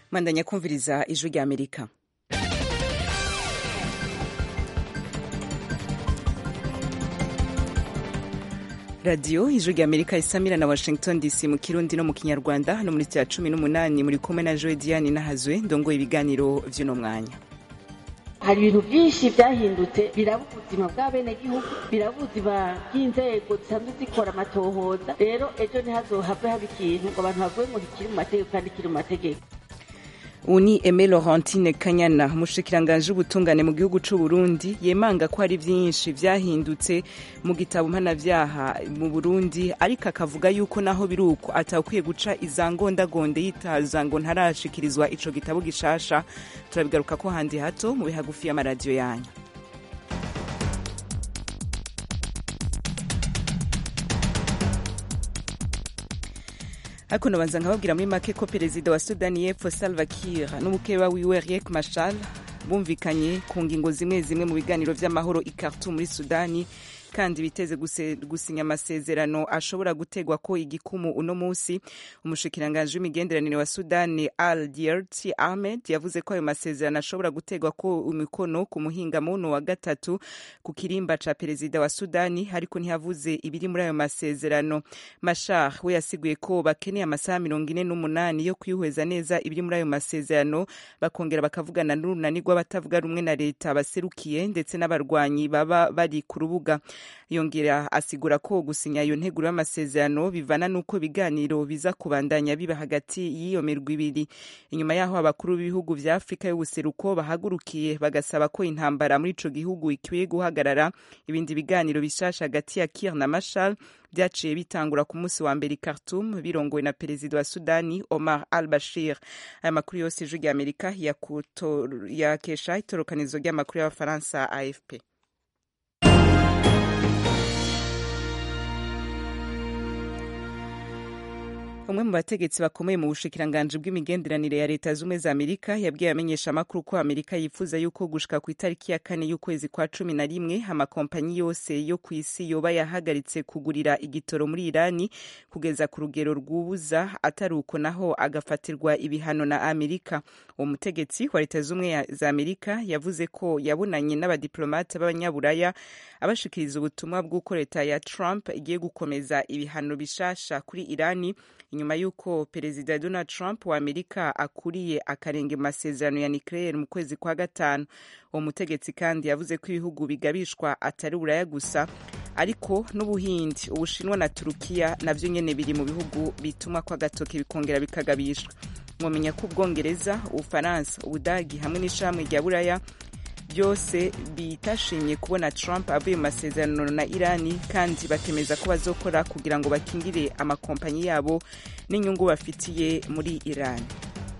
mwandanya kumviriza ijwi rya amerika radiyo ijwi rya amerika isamira na washington dc mu kirundi no mu kinyarwanda hano muri cya cumi n'umunani muri kumwe na joe diane nahazwe ndongoye ibiganiro vy'uno mwanya hari ibintu byinshi byahindutse biraba ubuzima bw'abenegihugu biraba ubuzima bw'inzego zisanzwe zikora amatohoza rero ejo ntihazohave haba ikintu ngo abantu bavuge ngo ntikiri mu mategeko kandi kiri mu mategeko ubu ni eme laurentine kanyana umushikiranganji w'ubutungane mu gihugu c'u burundi yemanga ko hari vyinshi vyahindutse mu gitabo mpanavyaha mu burundi ariko akavuga yuko naho biri uko atakwiye guca izangondagonde yitaza ngo ntarashikirizwa ico gitabo gishasha turabigaruka ko handi hato mu bihagufi y'amaradiyo yanyu ariko nabanza nkababwira muri make ko perezida wa sudani y'epfo salva kiir n'umukeba wiwe riek machar bumvikanye ku ngingo zimwe zimwe mu biganiro vy'amahoro i khartoum muri sudani kandi biteze gusinya amasezerano ashobora gutegwa ko igikumu uno munsi umushikiranganji w'imigenderanire wa sudani al diert ahmed yavuze ko ayo masezerano ashobora gutegwa ko imikono ku muhingamuno wa gatatu ku kirimba ca perezida wa sudani ariko ntiyavuze ibiri muri ayo masezerano mashar we yasiguye ko bakeneye amasaha mirongo ine n'umunani yo kwihweza neza ibiri muri ayo masezerano bakongera bakavugana n'urunani rw'abatavuga rumwe na leta baserukiye ndetse n'abarwanyi baba bari ku rubuga yongera asigura ko gusinya iyo nteguro y'amasezerano bivana n'uko ibiganiro biza kubandanya biba hagati y'iyo mirwi ibiri inyuma y'aho abakuru b'ibihugu vya afurika y'ubuseruko bahagurukiye bagasaba ko intambara muri ico gihugu ikwiye guhagarara ibindi biganiro bishasha hagati ya kir na mashal vyaciye bitangura ku munsi wa mbere i Khartoum birongowe na perezida wa Sudani Omar al-Bashir aya makuru yose ijwi rya Amerika yakesha itorokanizo ry'amakuru y'abafaransa AFP umwe mu bategetsi bakomeye mu bushikiranganji bw'imigenderanire ya leta zumwe za amerika yabwiye abamenyesha amakuru ko amerika yifuza yuko gushika ku itariki ya kane y'ukwezi kwa cumi na rimwe amakompanyi yose yo ku isi yoba yahagaritse kugurira igitoro muri irani kugeza ku rugero rwubuza atari uko naho agafatirwa ibihano na amerika uwo mutegetsi wa leta zumwe za amerika yavuze ko yabonanye n'abadiplomate b'abanyaburaya abashikiriza ubutumwa bw'uko leta ya trump igiye gukomeza ibihano bishasha kuri irani inyuma y'uko perezida donald trump wa amerika akuriye akarenge mu masezerano ya nucleaire mu kwezi kwa gatanu uwo mutegetsi kandi yavuze ko ibihugu bigabishwa atari uburaya gusa ariko n'ubuhindi ubushinwa na turukiya navyo nyene biri mu bihugu bituma ko agatoke bikongera bikagabishwa mwomenya ko ubwongereza ubufaransa ubudagi hamwe n'ishamwe rya buraya byose bitashimye kubona Trump avuye mu masezerano na Irani kandi bakemeza ko bazokora kugira ngo bakingire amakompanyi yabo n'inyungu bafitiye muri Irani.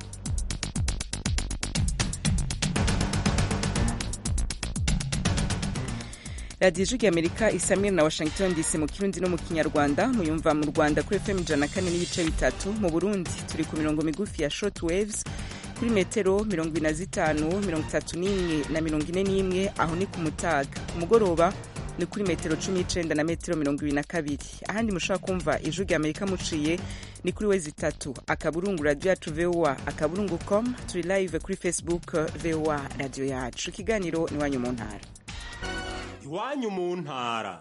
radiyo ijwi rya amerika isamira na washington dc mu kirundi no mu kinyarwanda muyumva mu rwanda kuri fm ijana kane n'ibice bitatu mu burundi turi ku mirongo migufi ya short waves kuri metero mirongo ine na zitanu mirongo itatu n'imwe na mirongo ine n'imwe aho ni ku mutaga ku mugoroba ni kuri metero cumi n'icenda na metero mirongo ibiri na kabiri ahandi mushobora kumva ijwi rya amerika muciye ni kuri wezi itatu akaburungu radiyo yacu voa akaburungu com turi live kuri facebook voa radiyo yacu ikiganiro ni iwanyu mu ntara iwanyu mu ntara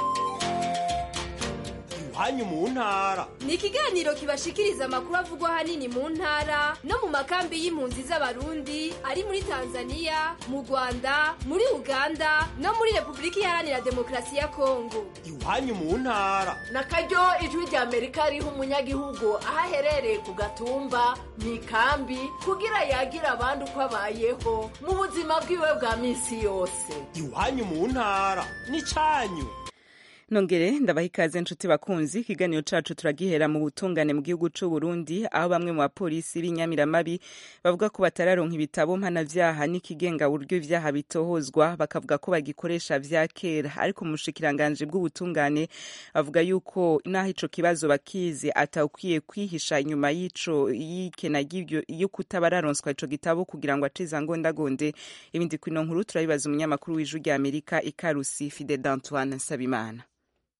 iwanyu mu ntara ni ikiganiro kibashikiriza amakuru avugwa ahanini mu ntara no mu makambi y'impunzi z'abarundi ari muri tanzania mu rwanda muri uganda no muri repubulika iharanira demokarasi ya kongo iwanyu mu ntara na karyo ijwi rya amerika riha umunyagihugu aho aherereye ku gatumba mu ikambi kugira yagira abandi uko abayeho mu buzima bwiwe bwa minsi yose iwanyu mu ntara ni cyanyu nongere ndabaha ikaze nshuti bakunzi ikiganiro cacu turagihera mu butungane mu gihugu c'u Burundi aho bamwe mu bapolisi b'inyamiramabi bavuga ko batararonka ibitabo mpanavyaha n'ikigenga buryo ivyaha bitohozwa bakavuga ko bagikoresha vya kera ariko mu bushikiranganji bw'ubutungane bavuga yuko naho ico kibazo bakizi atawukwiye kwihisha inyuma y'ico y'ikena ry'ivyo yo kutaba araronswa ico gitabo kugira ngo acize angondagonde ibindi kwino nkuru turabibaza umunyamakuru w'ijwi rya Amerika ikarusi Fidel Antoine Nsabimana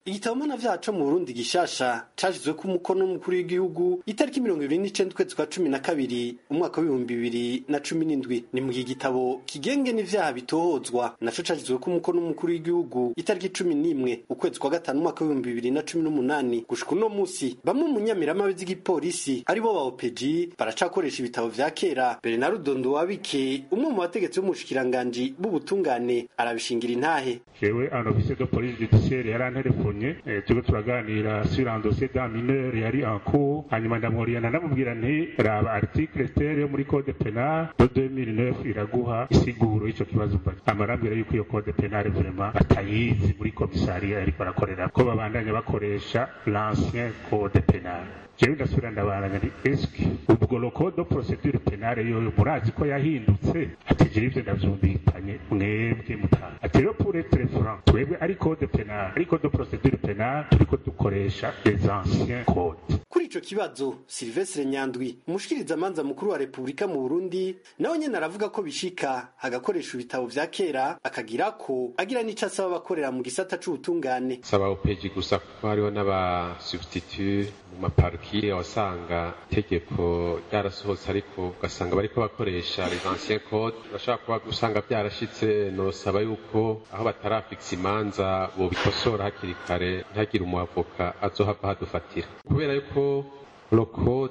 igitabo mpanavyaha co mu burundi gishasha cashizweko umukono w'umukuru w'igihugu itariki mirongo ibiri n'icenda ukwezi kwa cumi na kabiri umwaka w'ibihumbi bibiri na cumi n'indwi ni mu gihe igitabo kigenge n'ivyaha bitohozwa naco cashizweko umukono w'umukuru w'igihugu itariki cumi n'imwe ukwezi kwa gatanu umwaka w'ibihumbi bibiri na cumi n'umunani gushika uno musi bamwe mu nyamiramabe z'igipolisi aribo ba opeji baracakoresha ibitabo vya kera bernard wabike umwe mu bategetsi b'umushikiranganji b'ubutungane arabishingira intahe jewe un officier de police judiciaire yaranterefonye eh, turiko turaganira sur un dossier d'un mineur yari en cours hanyuma ndamworiyana ndamubwira nti raba article tere yo muri code penal de 2009 iraguha isiguro y'ico kibazo mbaza amarambwira yuko iyo code penal vraiment batayizi muri komisariya yariko arakorera ko babandanya bakoresha l'ancien code penal jewe ndasubira ndabaranya nti eske ubwo lo code de procedure penale yoyo murazi ko yahindutse ati jewe ivyo ndavyumvikanye mwebwe mutaha ati rero pour être franc twebwe ari code penal ari code de procedure penale turiko dukoresha les anciens codes kuri ico kibazo silvestre nyandwi umushikirizamanza mukuru wa repubulika mu burundi nawe nyene aravuga ko bishika agakoresha ibitabo vya kera akagira ko agira n'ico asaba abakorera mu gisata c'ubutungane saba opeji gusa kuko hariho n'aba substitut mu maparukire wasanga itegeko ryarasohotse ariko ugasanga bariko bakoresha les anciens codes urashobora kuba usanga vyarashitse nosaba yuko aho batarafikisa imanza bobikosora hakiri kare ntihagire umuavoka azohava hadufatira kubera yuko lo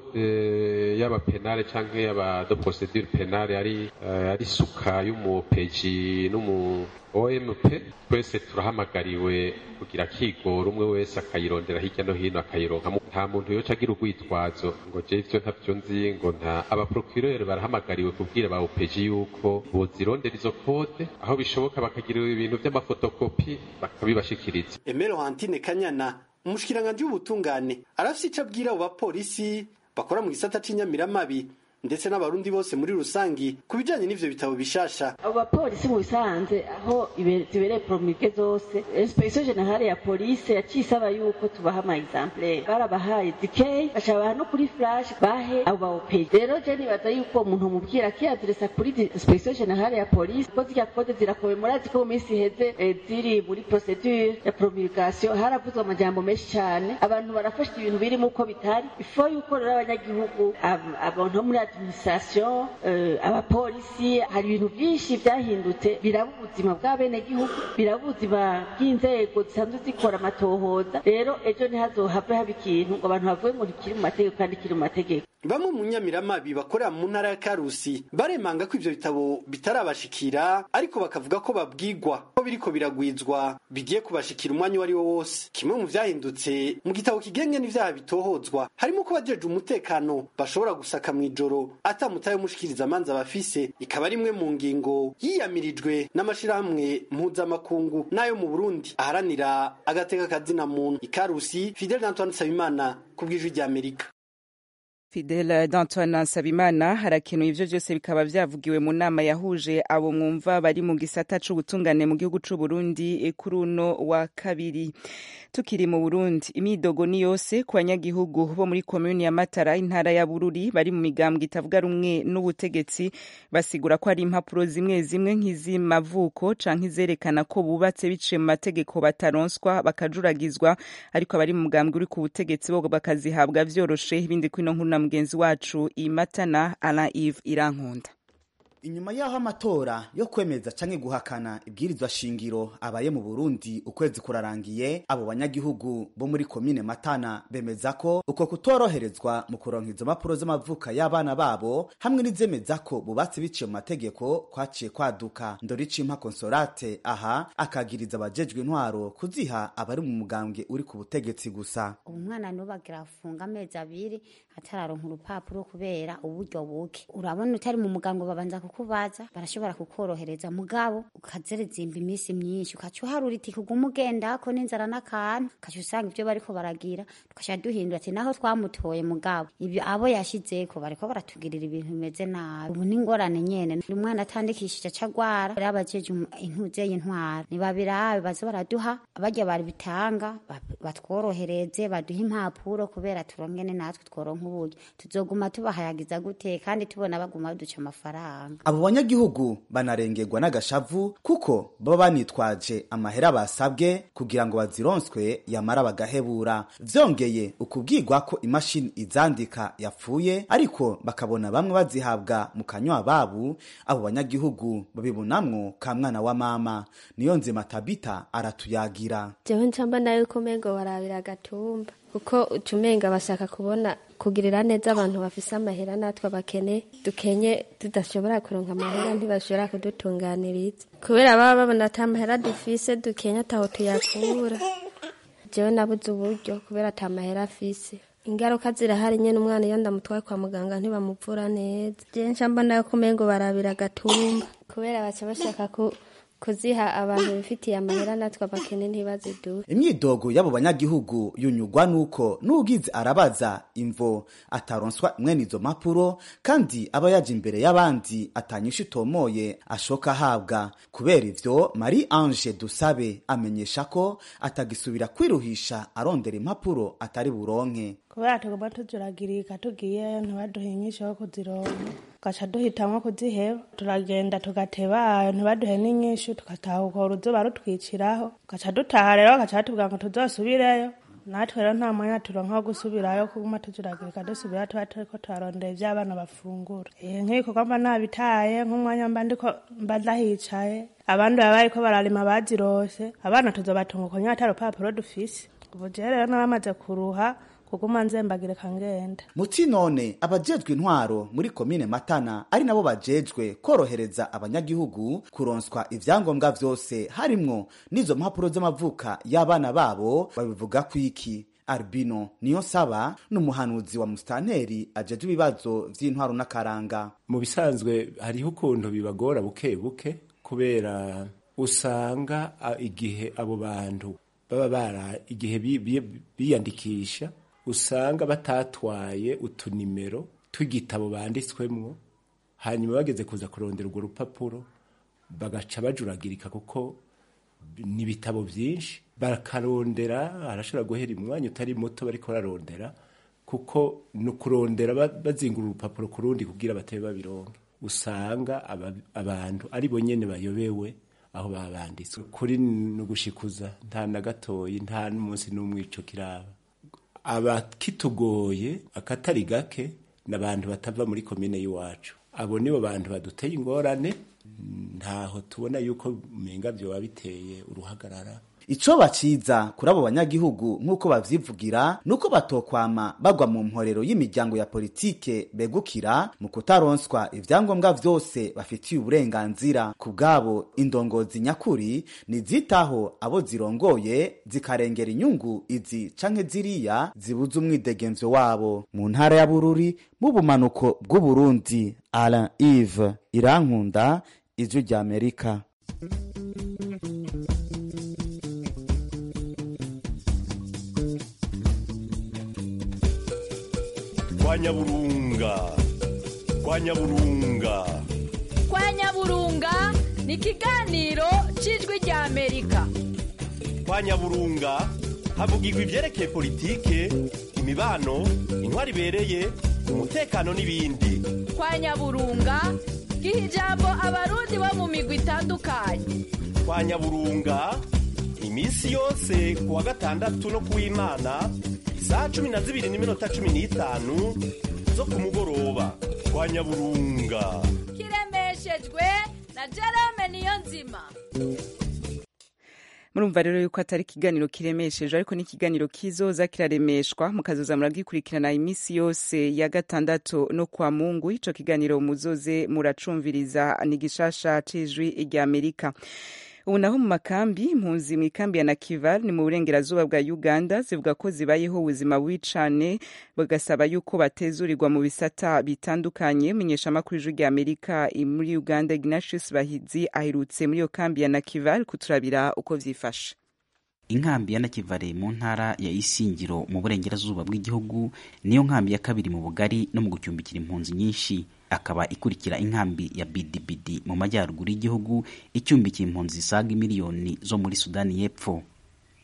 code y'aba penale canke y'aba de procedure penale ari uh, ari suka y'umupeji n'umu OMP twese turahamagariwe kugira kigora umwe wese akayirondera hirya no hino akayironka nta muntu yoca agira urwitwazo ngo je ivyo ntavyo nzi ngo nta abaprocureur barahamagariwe kubwira ba OPG yuko bozirondera izo code aho bishoboka bakagira ibintu vy'amafotokopi bakabibashikiriza Emero Hantine Kanyana umushikiranganji w'ubutungane arafise ico abwira abo bapolisi bakora mu gisata c'inyamiramabi ndetse n'abarundi bose muri rusangi ku bijanye n'ivyo bitabo bishasha abo bapolisi mu bisanze aho ibe- zibereye promulge zose inspection generale ya polisi yaciye isaba yuko tubaha ama exemplaire barabahaye dikey bacabaha no kuri flash bahe abo ba OPG rero je nibaza yuko umuntu umubwira akiyadiresa kuri di- inspection generale ya polisi ko zirya kode zirakomeye murazi ko mu minsi iheze eh, ziri muri procedure ya promulgation haravuzwe amajambo menshi cyane abantu barafashe ibintu birimo uko bitari ifo yuko rero abanyagihugu ab- abantu bo muri administration eh, abapolisi hari ibintu byinshi byahindutse biraba ubuzima bw'abenegihugu biraba ubuzima bw'inzego zisanzwe zikora amatohoza rero ejo ntihazohave haba ikintu ngo abantu bavuge ngo ntikiri mu mategeko kandi kiri mu mategeko bamwe mu nyamiramabi bakorera mu ntara ya karusi baremanga ko ivyo bitabo bitarabashikira ariko bakavuga ko babwigwa ko biriko biragwizwa bigiye kubashikira umwanya uwo ari wo wose kimwe mu vyahindutse mu gitabo kigenge n'ivyaha bitohozwa harimo ko bajeje umutekano bashobora gusaka mw'ijoro ata mutahe w'umushikirizamanza bafise ikaba ari imwe mu ngingo yiyamirijwe n'amashirahamwe mpuzamakungu n'ayo mu burundi aharanira agateka kazina muntu ikarusi fidel antoine nsabimana ku bw'ijwi ry'amerika Fidel d'Antoine Nsabimana harakenuye ivyo vyose bikaba vyavugiwe mu nama yahuje abo mwumva bari mu gisata c'ubutungane mu gihugu c'u Burundi kuri uno wa kabiri tukiri mu Burundi imidogo ni yose ku banyagihugu bo muri komuni ya Matara intara ya Bururi bari mu migambwe itavuga rumwe n'ubutegetsi basigura ko hari impapuro zimwe zimwe nk'iz'imavuko canke izerekana ko bubatse biciye mu mategeko bataronswa bakajuragizwa ariko abari mu mugambwe uri ku butegetsi bo bakazihabwa vyoroshe ibindi kwino nkuru na mugenzi wacu imatana Alain Yves Irankunda inyuma y'aho amatora yo kwemeza canke guhakana ibwirizwa shingiro abaye mu Burundi ukwezi kurarangiye abo banyagihugu bo muri komine Matana bemeza ko uko kutoroherezwa mu kuronka izo mpapuro z'amavuka y'abana babo hamwe n'izemeza ko bubatse biciye mu mategeko kwaciye kwaduka Ndorici Consolate aha akagiriza abajejwe intwaro kuziha abari mu mugambwe uri ku butegetsi gusa umwana nubagira afunga amezi abiri atararonka urupapuro kubera uburyo buke urabona utari mu mugango babanza kukubaza barashobora kukorohereza mugabo ukazerezimba iminsi myinshi ukaca uharura iti kuguma ugendako n'inzara n'akantu ukaca usanga ivyo bariko baragira tukaca duhindura ati naho twamutoye mugabo ibyo abo yashizeko bariko baratugirira ibintu bimeze nabi ubu n'ingorane nyene umwana atandikishije acagwara rero abajeje intuze y'intwara nibabirabe baze baraduha barya bari bitanga batworohereze baduhe impapuro kubera turongene natwe tworonka uburyo tuzoguma tubahayagiza gute kandi tubona baguma baduca amafaranga abo banyagihugu banarengerwa n'agashavu kuko baba banitwaje amahera basabwe kugira ngo bazironswe yamara bagahebura vyongeye ukubwirwa ko imashini izandika yapfuye ariko bakabona bamwe bazihabwa mu kanywa babu abo banyagihugu babibonamwo ka mwana wa mama niyo nzima tabita aratuyagira jewe ncamba nayo ko umengo barabira agatumba kuko ucumenga bashaka kubona kugirira neza abantu bafise amahera natwe abakene dukenye tudashobora kuronka amahera ntibashobora kudutunganiriza kubera baba babona ata mahera dufise dukenye ataho tuyakura jewe nabuze uburyo kubera ata mahera afise ingaruka zirahari nyene umwana iyo ndamutwaye kwa muganga ntibamuvura neza jewe ncamba nayo ko umengo barabira agatumba kubera baca bashaka ku kuziha abantu bifitiye amahera natwe abakene ntibaziduhe imyidogo y'abo banyagihugu yunyugwa nuko n'ugize arabaza imvo ataronswa mwene izo mpapuro kandi aba yaje imbere y'abandi atanyisha itomoye ashoka ahabwa kubera ivyo marie ange dusabe amenyesha ko atagisubira kwiruhisha arondera impapuro atari buronke kubera tugomba tuzuragirika tugiyeyo ntibaduhe inyinshi yo kuzironka tugaca duhitamwo kuziheba turagenda tugateba ntibaduhe n'inyinshi tugatahuka uruzuba rutwiciraho tugaca dutaha rero bagaca batubwira ngo tuzosubireyo natwe rero nta mwanya turonka wo gusubirayo kuguma tuzuragirika dusubira tuba turiko turarondera ivyo abana bafungura nk'ibikorwa mba nabitaye nk'umwanya mba ndiko mba ndahicaye abandi baba bariko bararima bazirose abana tuzobatunga uko nyene ata rupapuro dufise ubu jewe rero nabamaze kuruha kuguma nzembagirika ngenda muti none abajejwe intwaro muri komine matana ari nabo bajejwe korohereza abanyagihugu kuronswa ivyangombwa vyose harimwo n'izo mpapuro z'amavuka y'abana babo babivuga kwiki albino niyo saba n'umuhanuzi wa musitanteri ajejwe ibibazo vy'intwaro n'akaranga mu bisanzwe hariho ukuntu bibagora buke buke kubera usanga a, igihe abo bantu baba bara igihe biyandikisha bi, bi usanga batatwaye utunimero tw'igitabo banditswemwo hanyuma bageze kuza kurondera urwo rupapuro bagaca bajuragirika kuko ni ibitabo byinshi bakarondera arashobora guhera umwanya utari muto bariko bararondera kuko ni ukurondera bazingura urupapuro ku rundi kugira batebe babironke usanga abantu ari bo nyene bayobewe aho babanditswe kuri ni ugushikuza nta na gatoyi nta n'umunsi n'umwe ico kiraba abakitugoye akatari gake ni abantu batava muri komine y'iwacu abo nibo bantu baduteye ingorane ntaho tubona yuko umenga vyoba biteye uruhagarara ico baciza kuri abo banyagihugu nk'uko bavyivugira nuko batokwama bagwa mu mporero y'imiryango ya politike begukira mu kutaronswa ivyangombwa vyose bafitiye uburenganzira ku bwabo indongozi nyakuri nizitaho abo zirongoye zikarengera inyungu izi canke ziriya zibuza umwidegemvyo wabo mu ntara ya bururi mu bumanuko bw'uburundi alain ive irankunda ijwi ry'amerika kwa nyaburunga kwa nyaburunga kwa nyaburunga ni ikiganiro cy'ijwi rya amerika kwa nyaburunga havugirwa ibyerekeye politike imibano intwari ibereye umutekano n'ibindi kwa nyaburunga giha ijambo abarundi bo mu migwi itandukanye kwa nyaburunga iminsi yose ku wa gatandatu no kuw'imana isaha cumi na zibiri n'iminota cumi n'itanu zo ku mugoroba kwa nyaburunga kiremeshejwe na jerome niyo nzima murumva rero yuko atari ikiganiro kiremesheje ariko ni ikiganiro kizoza kiraremeshwa mukazoza muragikurikirana iminsi yose ya gatandatu no kwa mungu ico kiganiro muzoze muracumviriza ni gishasha c'ijwi rya amerika ubu naho mu makambi impunzi mu ikambi ya nakival ni mu burengerazuba bwa uganda zivuga ko zibayeho ubuzima bubi cane bagasaba yuko batezurirwa mu bisata bitandukanye menyesha amakuru ijwi rya amerika muri uganda ignatius bahizi aherutse muri iyo kambi ya nakival kuturabira uko vyifashe inkambi ya nakivale mu ntara ya isingiro mu burengerazuba bw'igihugu niyo nkambi ya kabiri mu bugari no mu gucumbikira impunzi nyinshi akaba ikurikira inkambi ya bidibidi mu majyaruguru y'igihugu icumbikiye impunzi zisaga miliyoni zo muri sudani y'epfo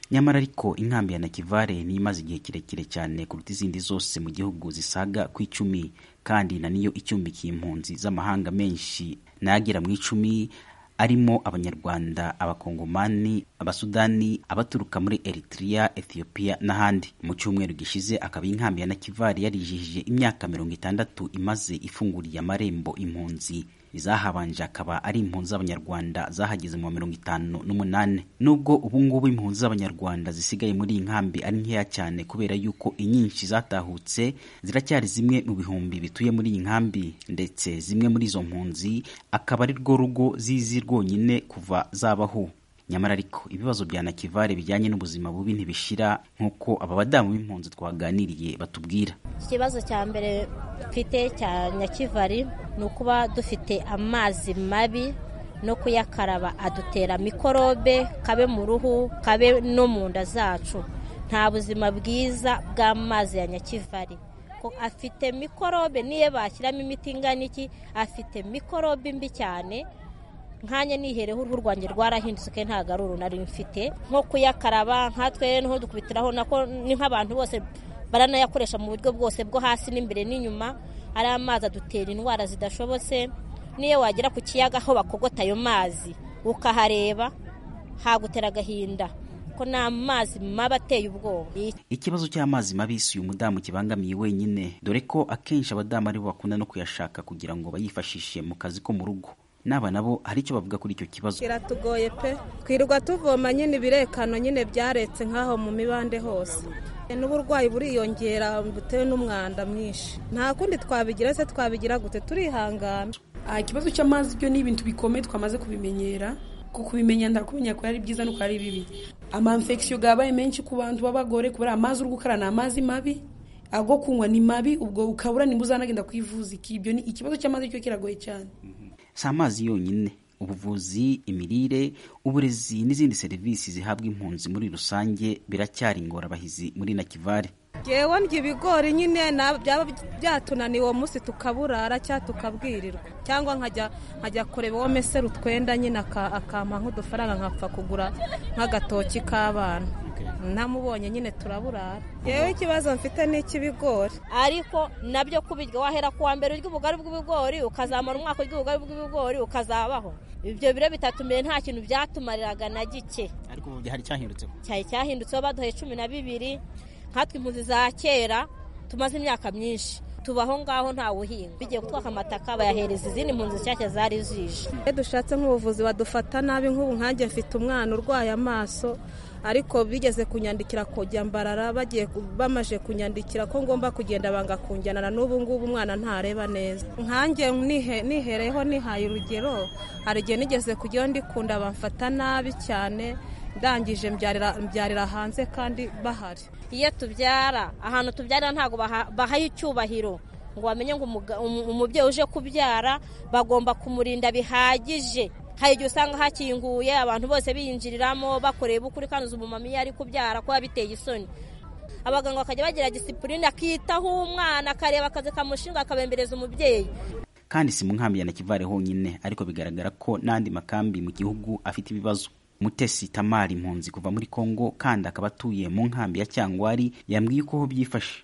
nyamara ariko inkambi ya nakivare niyo imaze igihe kirekire cyane kuruta izindi zose mu gihugu zisaga ku icumi kandi na niyo icumbikiye impunzi z'amahanga menshi n'agera mu icumi arimo abanyarwanda abakongomani abasudani abaturuka muri eritrea ethiopia n'ahandi mu cyumweru gishize akaba inkambi ya nakivari yarijihije imyaka mirongo itandatu imaze ifunguriye amarembo impunzi izahabanje akaba ari impunzi z'abanyarwanda zahageze mu wa mirongo itanu n'umunani nubwo ubungubu impunzi z'abanyarwanda zisigaye muri iyi nkambi ari nkeya cyane kubera yuko inyinshi zatahutse ziracyari zimwe mu bihumbi bituye muri iyi nkambi ndetse zimwe muri izo mpunzi akaba ari rwo rugo zizi rwonyine kuva zabaho nyamara ariko ibibazo bya nakivare bijyanye n'ubuzima bubi ntibishira nk'uko aba badamu b'impunzi twaganiriye batubwira ikibazo cya mbere mfite cya nyakivari ni ukuba dufite amazi mabi no kuyakaraba adutera mikorobe kabe mu ruhu kabe no mu nda zacu nta buzima bwiza bw'amazi ya nyakivari afite mikorobe niyo bashyiramo imiti ingana iki afite mikorobe mbi cyane nkanya nihereho uruhu rwanjye rwarahindutse ntabwo ari uru nari mfite nko kuyakaraba nkatwe niho dukubitiraho nako ni nk'abantu bose baranayakoresha mu buryo bwose bwo hasi n'imbere n'inyuma ari amazi adutera indwara zidashobotse niyo wagera ku kiyaga aho bakogota ayo mazi ukahareba hagutera agahinda ko ni amazi mabi ateye ubwoba ikibazo cy'amazi mabi si uyu mudamu kibangamiye wenyine dore ko akenshi abadamu aribo bakunda no kuyashaka kugira ngo bayifashishe mu kazi ko mu rugo n'aba nabo hari icyo bavuga kuri icyo kibazo kiratugoye pe twirirwa tuvoma nyine ibirekano nyine byaretse nk'aho mu mibande hose n'uburwayi buriyongera butewe n'umwanda mwinshi nta kundi twabigira se twabigira gute turihangana ikibazo cy'amazi byo ni ibintu bikomeye twamaze kubimenyera kuko kubimenya ndakumenya ko ari byiza nuko ari bibi amamfekisiyo yabaye menshi ku bantu b'abagore kubera amazi uri gukara ni amazi mabi ago kunywa ni mabi ubwo ukabura nimba uzanagenda kwivuza ibyo ni ikibazo cy'amazi cyo kiragoye cyane si amazi yonyine ubuvuzi imirire uburezi n'izindi serivisi zihabwa impunzi muri rusange biracyari ingorabahizi muri nakivare ngewe ndya ibigori nyine byaba byatunaniye uwo munsi tukaburara cyangwa tukabwirirwa cyangwa nkajya nkajya kureba uwo mesero utwenda nyine akampa nk'udufaranga nkapfa kugura nk'agatoki k'abana namubonye nyine turaburara yewe ikibazo mfite ni icy'ibigori ariko nabyo kubirya wahera ku wa mbere urya ubugari bw'ibigori ukazamara umwaka urya ubugari bw'ibigori ukazabaho ibyo biro bitatu mbere nta kintu byatumariraga na gike ariko ubu hari cyahindutseho cyari cyahindutseho baduhaye cumi na bibiri nkatwe impunzi za kera tumaze imyaka myinshi tubaho ngaho ntawe uhinga bigiye gutwaka amataka bayahereza izindi mpunzi nshyashya zari zije iyo dushatse nk'ubuvuzi badufata nabi nk'ubu nkanjye mfite umwana urwaye amaso ariko bigeze kunyandikira kujya mbarara bagiye bamaje kunyandikira ko ngomba kugenda banga kunjyanana n'ubu ngubu umwana ntareba neza nkanjye nihereyeho nihaye urugero hari igihe nigeze kujyaho ndikunda bamfata nabi cyane ndangije mbyarira hanze kandi bahari iyo tubyara ahantu tubyarira ntabwo bahaye icyubahiro ngo bamenye ngo umubyeyi uje kubyara bagomba kumurinda bihagije hari igihe usanga hakinguye abantu bose biyinjiriramo bakoreye ukuri kandi uzi umumama iyo ari kubyara kuba biteye isoni abaganga bakajya bagira disipurine akitaho umwana akareba akazi kamushinga akabembereza umubyeyi kandi si mu nkambi ya nakivare honyine ariko bigaragara ko n'andi makambi mu gihugu afite ibibazo mutesi tamari impunzi kuva muri kongo kandi akaba atuye mu nkambi ya cyangwari yambwiye uko ho byifashe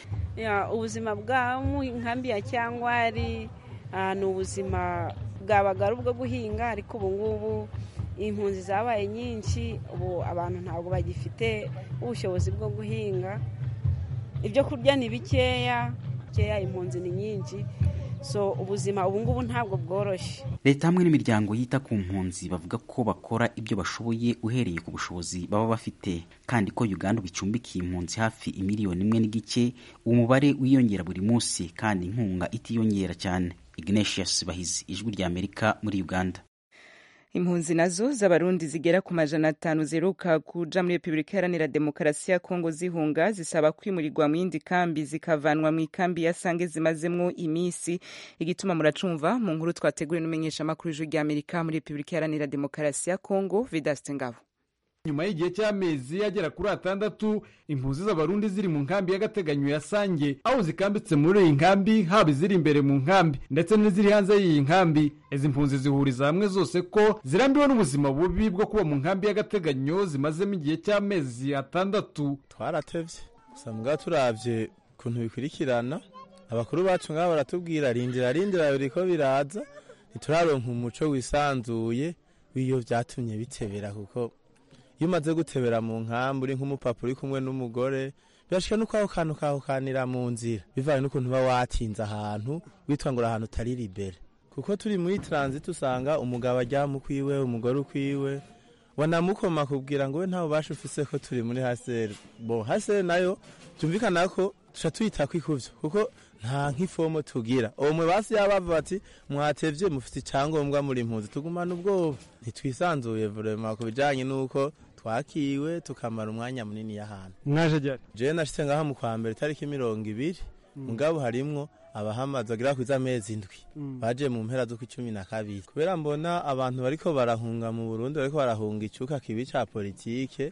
ubuzima bwa mu nkambi ya cyangwari ni ubuzima bwabaga ari ubwo guhinga ariko ubu ngubu impunzi zabaye nyinshi ubu abantu ntabwo bagifite ubushobozi bwo guhinga ibyo kurya ni bikeya bikeya impunzi ni nyinshi so ubuzima ubu ngubu ntabwo bworoshye leta hamwe n'imiryango yita ku mpunzi bavuga ko bakora ibyo bashoboye uhereye ku bushobozi baba bafite kandi ko uganda bicumbikiye impunzi hafi imiliyoni imwe n'igice umubare wiyongera buri munsi kandi inkunga itiyongera cyane ignatius bahizi ijwi rya amerika muri uganda impunzi nazo z'abarundi zigera ku majana atanu ziheruka kuja muri repubulika iharanira demokarasi ya kongo zihunga zisaba kwimurirwa mu yindi kambi zikavanwa mu ikambi ya sange zimazemwo iminsi igituma muracumva mu nkuru twateguriwe n'umumenyeshamakuru w'ijwi rya amerika muri repubulika iharanira demokarasi ya kongo vidaste ngabo nyuma y'igihe cy'amezi agera kuri atandatu impunzi z'abarundi ziri mu nkambi y'agateganyo ya sange aho zikambitse muri iyi nkambi haba iziri imbere mu nkambi ndetse n'iziri hanze y'iyi nkambi izi mpunzi zihuriza hamwe zose ko zirambiwe n'ubuzima bubi bwo kuba mu nkambi y'agateganyo zimazemo igihe cy'amezi atandatu twaratevye gusa mbwa turavye ukuntu bikurikirana abakuru bacu ngaho baratubwira rindira rindira biriko biraza ntituraronka umuco wisanzuye w'iyo vyatumye bitebera kuko iyo umaze gutebera mu nkambi uri nk'umupapa uri kumwe n'umugore birashika nuko aho kantu kahukanira mu nzira bivanye n'ukuntu uba watinze ahantu witwa ngo uri ahantu utari libere kuko turi muri transit usanga umugabo aryama ukwiwe umugore ukwiwe wanamukoma kubwira ngo we nta bubasha ufise ko turi muri haseri bo haseri nayo byumvikana ko tuca tuyita kwikuvyo kuko nta nk'ifomo tugira uwo mwe basi yabava bati mwatevye mufite icyangombwa muri impunzi tugumana ubwoba ntitwisanzuye vrema ku bijanye n'uko twakiwe tukamara umwanya munini y'ahantu mwaje ryari jewe nashitse ngaha mu kwa mbere itariki mirongo ibiri mugabo harimwo abahamaze bagera kwiza amezi indwi baje mu mpera z'uko icumi na kabiri kubera mbona abantu bariko barahunga mu burundi bariko barahunga icuka kibi ca politike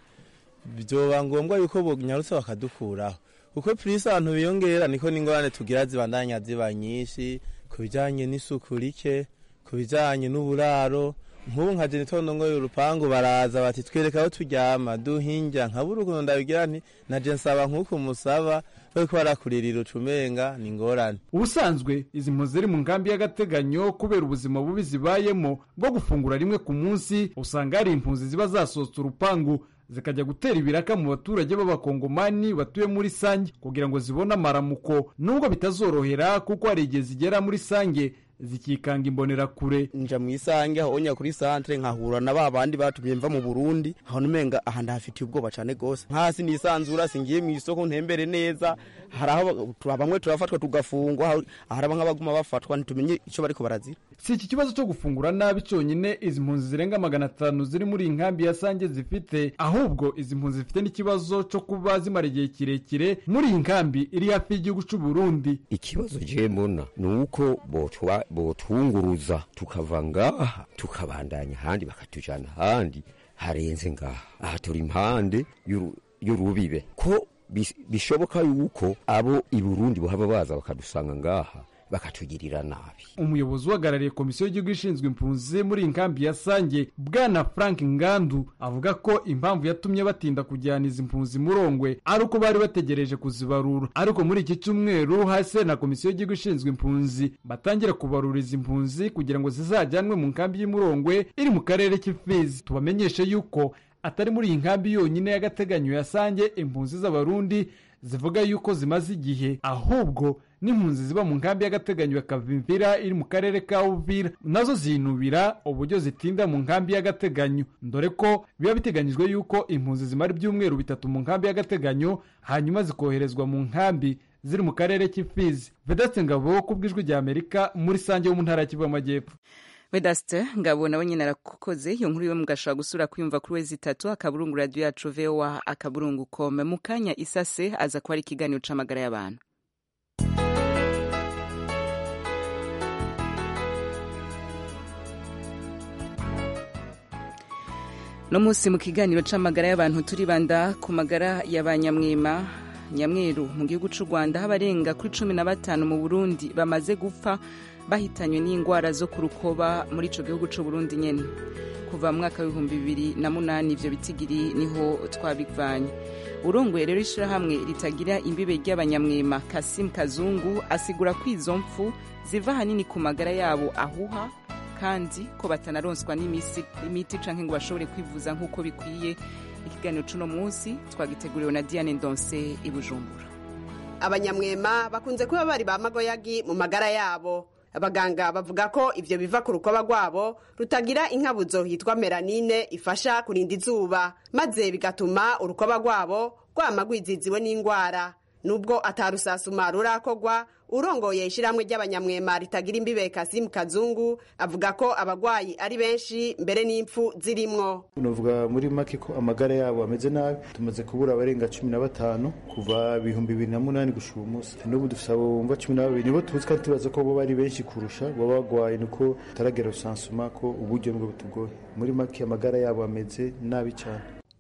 vyoba ngombwa yuko bonyarutse bakadukuraho kuko purisi abantu biyongera niko n'ingorane tugira zibandanya ziba nyinshi ku bijanye n'isuku rike ku bijanye n'uburaro nk'ubu nka jenitondo ngo urupangu baraza bati twereka aho turyama duhinja nkabura ukuntu ndabigira nti naje nsaba nk'uko musaba bariko barakuririra ucumenga ni ingorane ubusanzwe izi mpunzi ziri mu nkambi y'agateganyo kubera ubuzima bubi zibayemo bwo gufungura rimwe ku munsi usanga hari impunzi ziba zasohotse urupangu zikajya gutera ibiraka mu baturage b'abakongomani batuye muri sange kugira ngo zibone amaramuko nubwo bitazorohera kuko hari igihe zigera muri sange zikikanga imbonerakure nja mu isange aho onya kuri santre nkahura na ba bandi batumye mva mu Burundi aho numenga aha ndahafitiye ubwoba cyane gose nkasi nisanzura singiye mu isoko ntembere neza hari aho bamwe turafatwa tugafungwa hari nk'abaguma bafatwa ntitumenye icyo bariko barazira si iki kibazo cyo gufungura nabi cyonyine izi mpunzi zirenga magana atanu ziri muri iyi nkambi ya sange zifite ahubwo izi mpunzi zifite n'ikibazo cyo kuba zimara igihe kirekire muri iyi nkambi iri hafi y'igihugu cy'u Burundi ikibazo je mbona ni uko botwa botwunguruza tukava ngaha tukabandanya ahandi bakatujana ahandi harenze ngaha aha turi impande y'urubibe ko bishoboka yuko abo i Burundi bohava baza bakadusanga ngaha bakatugirira nabi umuyobozi uhagarariye komisiyo y'igihugu ishinzwe impunzi muri iyi nkambi ya sange bwana frank ngandu avuga ko impamvu yatumye batinda kujyana izi mpunzi murongwe ari uko bari bategereje kuzibarura ariko muri iki cyumweru hasi na komisiyo y'igihugu ishinzwe impunzi batangira kubarura izi mpunzi kugira ngo zizajyanwe mu nkambi y'imurongwe iri mu karere k'ifizi tubamenyeshe yuko atari muri iyi nkambi yonyine y'agateganyo ya sange impunzi z'abarundi zivuga yuko zimaze igihe ahubwo n'impunzi ziba mu nkambi y'agateganyo ya kavimvira iri mu karere ka uvira nazo zinubira uburyo zitinda mu nkambi y'agateganyo dore ko biba biteganyijwe yuko impunzi zimara ibyumweru bitatu mu nkambi y'agateganyo hanyuma zikoherezwa mu nkambi ziri mu karere k'ifizi vedaste ngabo ku bw'ijwi rya amerika muri sange wo mu ntara ya kivu y'amajyepfo vedaste ngabo nawe nyine arakoze iyo nkuru iwe mugashobora gusura kuyumva kuri wezi itatu akaburungu radiyo yacu voa akaburungu kome mu kanya isase aza kuba ari ikiganiro c'amagara y'abantu no munsi mu kiganiro c'amagara y'abantu turibanda ku magara ya ba nyamwema nyamweru mu gihugu c'u rwanda aho abarenga kuri cumi na batanu mu burundi bamaze gupfa bahitanywe n'indwara zo ku rukoba muri ico gihugu c'u burundi nyene kuva mu mwaka w'ibihumbi bibiri na munani ivyo bitigiri niho twabivanye urongoye rero ishirahamwe ritagira imbibe ry'abanyamwema kasim kazungu asigura ko izo mpfu ziva ahanini ku magara yabo ahuha kandi ko batanaronswa n'imiti canke ngo bashobore kwivuza nk'uko bikwiye ikiganiro c'uno munsi twagiteguriwe na diane ndonse i bujumbura abanyamwema bakunze kuba bari ba magoyagi mu magara yabo abaganga bavuga ko ivyo biva ku rukoba rwabo rutagira inkabuzo yitwa melanine ifasha kurinda izuba maze bigatuma urukoba rwabo rwama rwiziziwe n'indwara nubwo atarusasuma rurakogwa urongoye ishyirahamwe ry'abanyamwema ritagira imbibe kasimu kazungu avuga ko abagwayi ari benshi mbere n'impfu zirimwo nuvuga muri make ko amagara yabo ameze nabi tumaze kubura abarenga cumi na batanu kuva ibihumbi bibiri na munani gushika uyu munsi n'ubu dufise abo bumva cumi na babiri nibo tuzi kandi tubaza ko bo bari benshi kurusha baba bagwaye nuko tutaragera rusansuma ko uburyo nibwo butugoye muri make amagara yabo ameze nabi cyane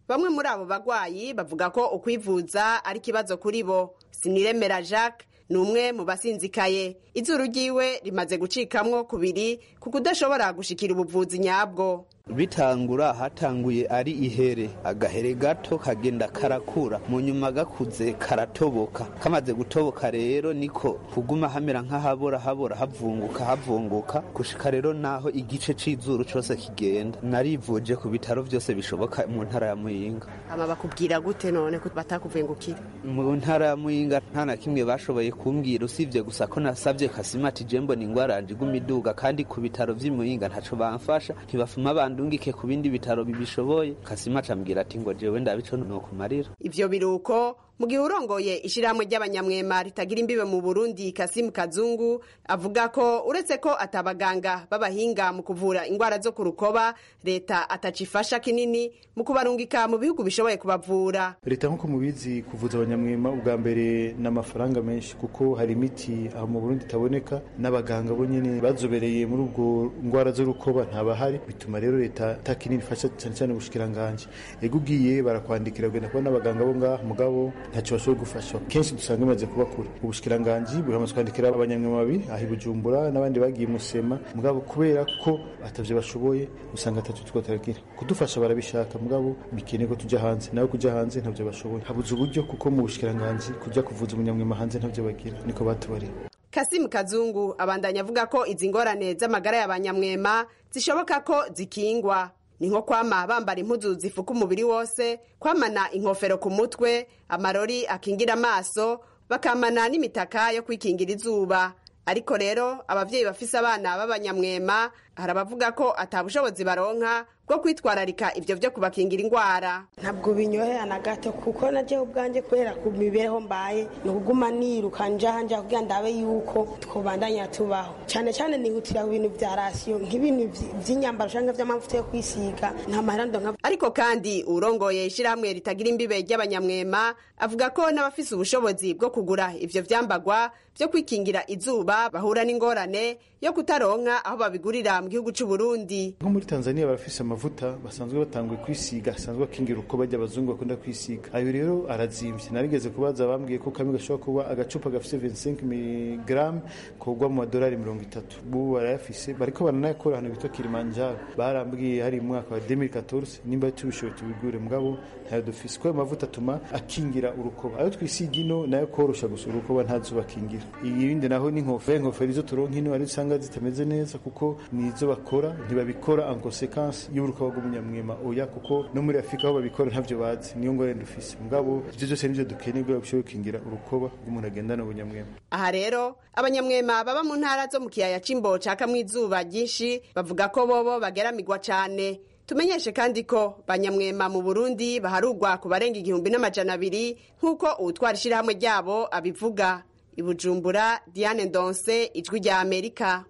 bamwe muri abo bagwayi bavuga ko ukwivuza ari ikibazo kuri bo siniremera jacques ni umwe mu basinzikaye izuru ryiwe rimaze gucikamwo kubiri ku kudashobora gushikira ubuvuzi nyabwo bitangura hatanguye ari ihere agahere gato kagenda karakura mu nyuma gakuze karatoboka kamaze gutoboka rero niko kuguma hamera nk'ahabora habora havunguka havunguka gushika rero naho igice c'izuru cose kigenda narivuje ku bitaro vyose bishoboka mu ntara ya muyinga ama bakubwira gute none ko batakuvengukira mu ntara ya muyinga nta na kimwe bashoboye kumbwira usibye gusa ko nasabye kasimati jembo ni ingwara yanje iguma iduga kandi ku bitaro vy'i muyinga ntaco bamfasha ntibafuma bandungike ku bindi bitaro bibishoboye kasima acambwira ati ngo jewe ndabico nokumarira ivyo biruko mu gihe urongoye ishirahamwe ry'abanyamwema ritagira imbibe mu burundi kasimu kazungu avuga ko uretse ko atabaganga b'abahinga mu kuvura ingwara zo ku rukoba leta atacifasha kinini mu kubarungika mu bihugu bishoboye kubavura leta nk'uko mubizi kuvuza abanyamwema ubwa mbere ni amafaranga menshi kuko hari imiti aho mu burundi itaboneka n'abaganga bo nyene bazobereye muri ubwo ngwara z'urukoba ntabahari bituma rero leta ta kinini ifasha cyane cyane ubushikiranganji ego ugiye barakwandikira ugenda kubona n'abaganga bo ngaha mugabo ntacyo bashoboye gufasha kenshi dusanga bimaze kuba kure ubushikiranganji buramaze kwandikira abanyamwema babiri aho i bujumbura n'abandi bagiye musema mugabo kubera ko atavyo bashoboye usanga atatu two turagira kudufasha barabishaka mugabo bikeneye ko tujya hanze nawe kujya hanze ntavyo bashoboye habuze uburyo kuko mu bushikiranganji kujya kuvuza umunyamwema hanze ntavyo bagira niko batubariye kasimu kazungu abandanya avuga ko izi ngorane z'amagara y'abanyamwema zishoboka ko zikingwa ni nko kwama bambara impuzu zifuka umubiri wose kwamana inkofero ku mutwe amarori akingira amaso bakamana n'imitaka yo kwikingira izuba ariko rero abavyeyi bafise abana b'abanyamwema hari abavuga ko atabushobozi baronka bwo kwitwararika ivyo vyo kubakingira ingwara ntabwo binyohera na gato kuko naje ubwanjye kubera ku mibereho mbaye ni ukuguma niruka njaha nja kugira ndabe yuko twobandanya tubaho cyane cyane nihutira ku bintu vya rasiyo nk'ibintu vy'inyambaro canke vy'amavuta yo kwisiga nta mahera ndonka ariko kandi urongoye ishirahamwe ritagira imbibe ry'abanyamwema avuga ko n'abafise ubushobozi bwo kugura ivyo vyambagwa vyo kwikingira izuba bahura n'ingorane yo kutaronka aho babigurira mu gihugu c'u Burundi nko muri Tanzania barafise amavuta basanzwe batanguye kwisiga asanzwe akingira uko bajya abazungu bakunda kwisiga ayo rero arazimvye narigeze kubaza bambwiye ko kamwe gashobora kuba agacupa gafise 25 mg kogwa mu madolari mirongo itatu bubu barayafise bariko baranayakora ahantu bitwa Kilimanjaro barambwiye hari mu mwaka wa 2014 nimba tubishoboye tubigure mugabo ntayo dufise ko ayo mavuta atuma akingira urukoba ayo twisiga ino nayo korosha gusa urukoba ntazuba akingira ibindi naho ni inkofero inkofero izo turonka ino ari usanga zitameze neza kuko nizo bakora ntibabikora en consequence y'urukoba rw'umunyamwema oya kuko no muri afurika aho babikora ntavyo bazi niyo ngorane dufise mugabo ivyo byose nivyo dukeneye kugira bishobore gukingira urukoba rw'umuntu agendana ubunyamwema aha rero abanyamwema baba mu ntara zo mu kiyaya c'imbo cakamwo izuba ryinshi bavuga ko bobo bageramirwa cane tumenyeshe kandi ko banyamwema mu burundi baharugwa ku barenga igihumbi n'amajana abiri nk'uko uwutwara ishirahamwe ryabo abivuga ibujumbura diane ndonse ijwi rya amerika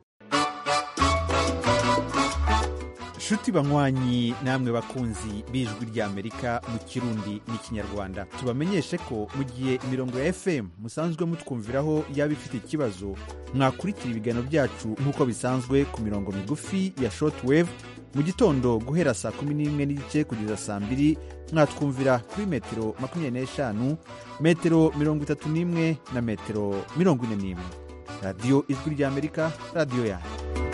nshuti banywanyi namwe bakunzi b'ijwi ry'amerika mu kirundi n'ikinyarwanda tubamenyeshe ko mu gihe imirongo ya fm musanzwe mutwumviraho yaba ifite ikibazo mwakurikira ibiganiro byacu nk'uko bisanzwe ku mirongo migufi ya shortwave mu gitondo guhera saa kumi n'imwe n'igice kugeza saa mbiri mwatwumvira kuri metero makumyabiri n'eshanu metero mirongo itatu n'imwe na metero mirongo ine n'imwe radiyo ijwi ry'amerika radiyo yanyu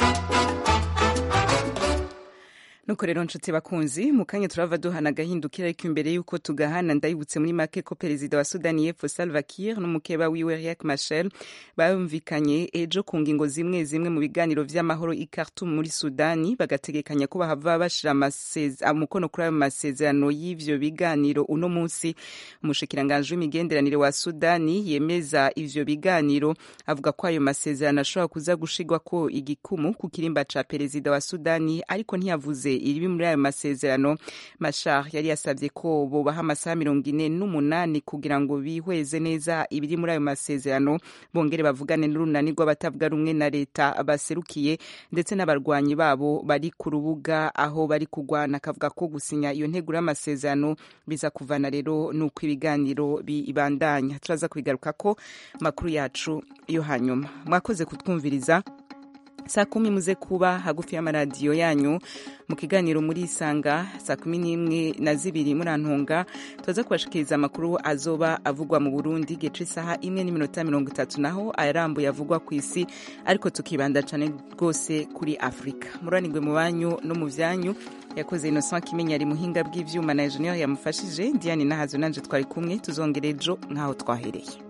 nuko rero nshuti bakunzi mu kanya turava duhana agahindukira ariko imbere y'uko tugahana ndayibutse muri make ko perezida wa sudani y'epfo salva kiir n'umukeba wiwe riek machel bumvikanye ejo ku ngingo zimwe zimwe mu biganiro vy'amahoro i khartoum muri sudani bagategekanya ko bahava bashira umukono kuri ayo masezerano y'ivyo biganiro uno munsi umushikiranganji w'imigenderanire wa sudani yemeza ivyo biganiro avuga ko ayo masezerano ashobora kuza gushigwako igikumu ku kirimba ca perezida wa sudani ariko ntiyavuze iri muri ayo masezerano mashar yari yasabye ko bobaha amasaha mirongo ine n'umunani kugira ngo bihweze neza ibiri muri ayo masezerano bongere bavugane n'urunani rw'abatavuga rumwe na leta baserukiye ndetse n'abarwanyi babo bari ku rubuga aho bari kugwana akavuga ko gusinya iyo nteguro y'amasezerano biza kuvana rero n'uko ibiganiro bibandanya turaza kubigaruka ko makuru yacu yo hanyuma mwakoze kutwumviriza saa kumi muze kuba hagufi y'amaradiyo yanyu mu kiganiro muri isanga saa kumi n'imwe na zibiri murantunga tuza kubashikiriza amakuru azoba avugwa mu burundi gice isaha imwe n'iminota mirongo itatu naho ayarambuye avugwa ku isi ariko tukibanda cyane rwose kuri afurika muranirwe mu banyu no mu byanyu yakoze innocent kimenya ari muhinga bw'ivyuma na engineer yamufashije diane nahazo nanje twari kumwe tuzongera ejo nk'aho twahereye